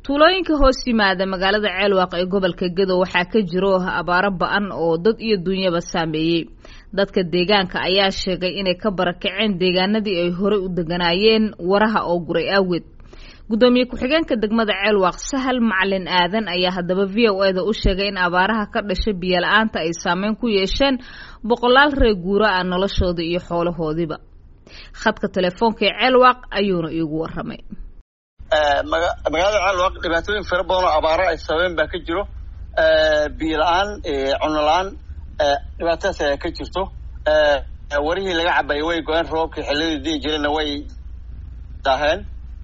tuulooyinka hoos yimaada magaalada ceelwaaq ee gobolka gedo waxaa ka jiro abaaro ba-an oo dad iyo dunyaba saameeyey dadka deegaanka ayaa sheegay inay ka barakaceen deegaanadii ay horey u deganaayeen waraha oo guray aaweed guddoomiye ku-xigeenka degmada ceelwaaq sahal macalin aadan ayaa haddaba v o e da u sheegay in abaaraha ka dhashay biyola-aanta ay saameyn ku yeesheen boqolaal reer guura ah noloshooda iyo xoolahoodiiba khadka telefoonka ee ceelwaaq ayuuna iigu waramay magaalada ceelwaaq dhibaatooyin fara badan oo abaaro ay sababeen baa ka jiro biyo la-aan cuno la-aan dhibaatadaas ayaa ka jirto warihii laga cabayay way go-een roobkii xilladii dii jireenna way daaheen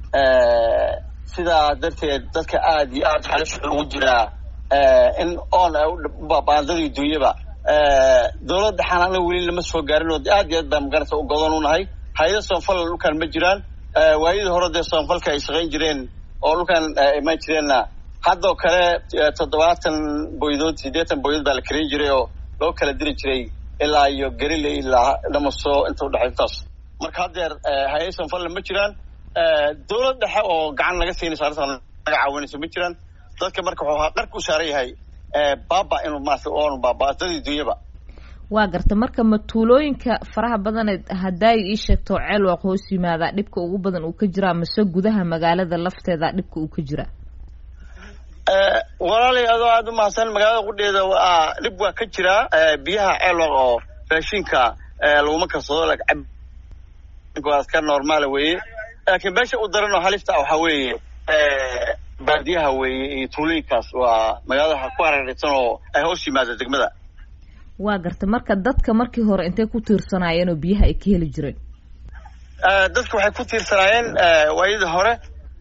sidaa darteed dadka aada iyo aada halis ugu jiraa in oon ay u baandadii dunyaba dowladda xanaana weli lama soo gaarin oo aad iyo aad baa magarata u godan u nahay hay-ada soonfal dhulkaan ma jiraan waayadii hore dee soonfalka ay shaqayn jireen oo dhulkaan imaan jireenna haddoo kale toddobaatan boydood siddeetan boydood baa la karayn jiray oo loo kala diri jiray ilaa iyo garile ilaa dhamaso inta udhexay intaas marka haddeer hay-ada soonfalna ma jiraan dowlad dhexe oo gacan laga siinaysa arrintan naga caawinayso ma jiraan dadka marka wuxuu ahaa dharka u saaran yahay baaba inuu maarata oon baaba dadii dunyaba waa garta marka ma tuulooyinka faraha badaneed haddaay ii sheegto ceelwaaq hoos yimaadaa dhibka ugu badan uu ka jiraa mase gudaha magaalada lafteeda dhibka uu ka jiraa walaalay adoo aada u mahadsan magaalada qudheeda waa dhib waa ka jiraa biyaha ceelwaaq oo raashinka laguma karsado waa iska normaala weeye laakiin meesha u daran oo halifta ah waxaa weeye baadiyaha weeye iyo tuulooyinkaas waa magaalada ku hareeraysan oo ay hoos yimaada degmada waa garta marka dadka markii hore intay ku tiirsanaayeen oo biyaha ay ka heli jireen dadka waxay ku tiirsanaayeen waayadii hore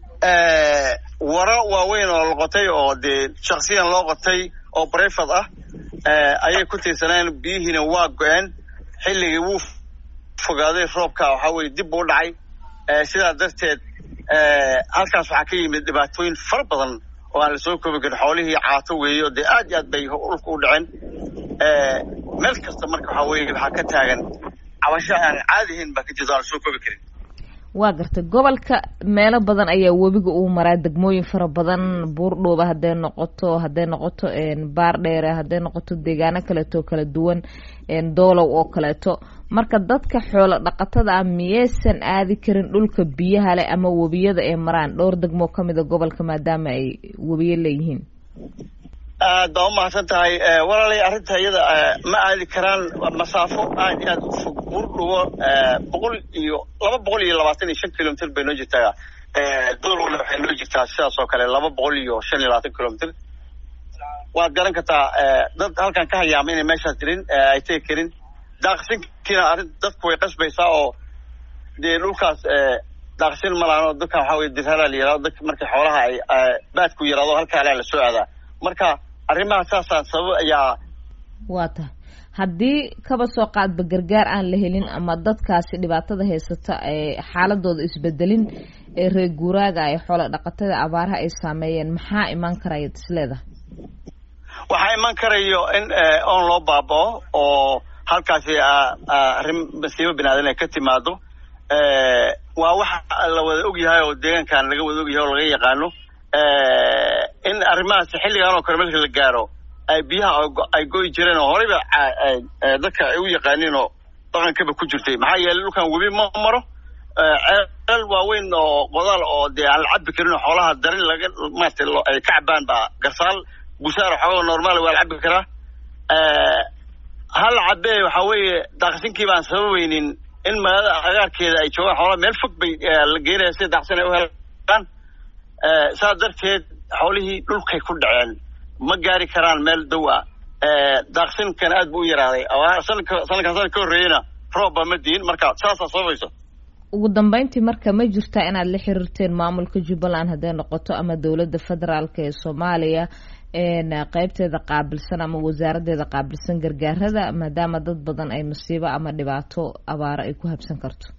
waro waaweyn oo la qotay oo dee shaksiyan loo qotay oo brefad ah ayay ku tiirsanaayeen biyihiina waa go-een xilligii wuu fogaaday roobka waxaa weye dib buu dhacay sidaa darteed halkaas waxaa ka yimid dhibaatooyin fara badan oo aan lasoo koobi karin xoolihii caato weeye oo dee aad iyo aad bay dhulka u dhaceen meel kasta marka waxaa weye waxaa ka taagan cabasho aan caadihayn baa ka jirta aan lasoo koobi karin waa garta gobolka meelo badan ayaa webiga uu maraa degmooyin fara badan buurdhooba hadday noqoto hadday noqoto baar dheere hadday noqoto deegaano kaleeto kala duwan doolow oo kaleeto marka dadka xoolo dhaqatada ah miyaysan aadi karin dhulka biyaha leh ama webiyada ay maraan dhowr degmoo ka mida gobolka maadaama ay webiyo leeyihiin aad baa umahadsan tahay walaalay arrinta iyada ma aadi karaan masaafo aad iyo aad u fog buurdhubo boqol iyo laba boqol iyo labaatan iyo shan kilomitr bay noo jirtaa doolwale waxay noo jirtaa sidaas oo kale laba boqol iyo shan iyo labaatan kilomitr waad garan kartaa dad halkan ka hayaama inay meeshaas jirin ay tegi karin daaqsinkiina arrin dadku way qasbaysaa oo dee dhulkaas daaqsin malaano dadkan waxaa weye dirhalaa la yihahdo dadka markay xoolaha ay baadku yaraado halka alaa lasoo aadaa marka arrimaha saasaan sabab ayaa waa tahay haddii kaba soo qaadba gargaar aan la helin ama dadkaasi dhibaatada haysata ee xaaladooda isbedelin ee reer guuraaga ay xoolo dhaqatada abaaraha ay saameeyeen maxaa imaan karaya isleedahay waxaa iman karayo in oon loo baabao oo halkaasi arrin masiibo binaadan ay ka timaado waa waxa la wada og yahay oo deegaankan laga wada og yahay oo laga yaqaano in arrimahaas xilligan oo kale marka la gaaro ay biyaha ay goyi jireen oo horeyba dadka ay u yaqaaniin oo dhaqankaba ku jirtay maxaa yeelay dhulkan webi ma maro ceelal waaweyn oo qodaal oo dee aan la cabi karin oo xoolaha darin laga maarata ay ka cabaan baa garsaal busaar xooga normaal waa la cabi karaa hal cabee waxaa weeye daaqsinkii baan sababaynin in magaalada agaarkeeda ay joogaan xoolaha meel fog bay la geenaya sida daaqsin ay u helaan saa darteed xoolihii dhulkay ku dhaceen ma gaari karaan meel dow ah daaqsinkan aad bu u yaraaday sanadka sanadkan sanad ka horreeyena roobba ma diin marka saasaa sababayso ugu dambeyntii marka ma jirtaa inaad la xiriirteen maamulka jubbaland hadday noqoto ama dowladda federaalk ee soomaaliya qeybteeda qaabilsan ama wasaaraddeeda qaabilsan gargaarada maadaama dad badan ay masiibo ama dhibaato abaaro ay ku habsan karto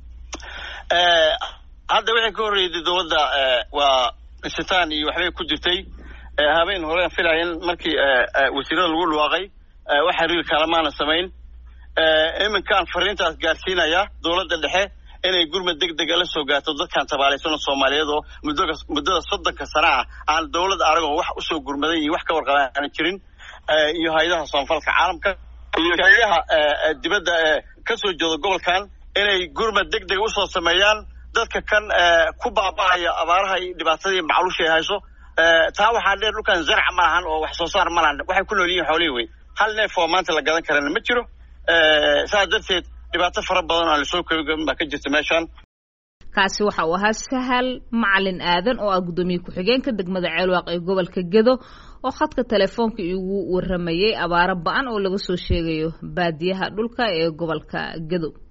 hadda wixii ka horreeyday dowladda waa sitaan iyo waxbay ku jirtay habeen hore filaya in markii wasiirada lagu dhawaaqay wax xiriir kalamaana samayn iminkaan fariintaas gaarsiinaya dowladda dhexe inay gurmad deg dega la soo gaarto dadkan tabaalaysan oo soomaaliyeed oo muddoga muddada soddonka sana ah aan dawladda aragoo wax usoo gurmaday iyo wax ka warqaba aana jirin iyo hay-adaha soonfalka caalamka iyo hay-adaha dibadda ee ka soo jeeda gobolkan inay gurmad deg dega usoo sameeyaan dadka kan ku baaba'aya abaaraha iyo dhibaatadii macluusha ay hayso taa waxaa dheer dhulkan zarca ma lahan oo wax soo saar ma lahan waxay ku nool yihiin xoolihii wey hal neef oo maanta la gadan karana ma jiro saas darteed dhibaato fara badan oo aan lasoo koobin baa ka jirta meeshaan kaasi waxa uu ahaa sahal macalin aadan oo ah guddoomiye ku-xigeenka degmada ceelwaaq ee gobolka gedo oo khadka telefoonka igu waramayay abaaro ba-an oo laga soo sheegayo baadiyaha dhulka ee gobolka gedo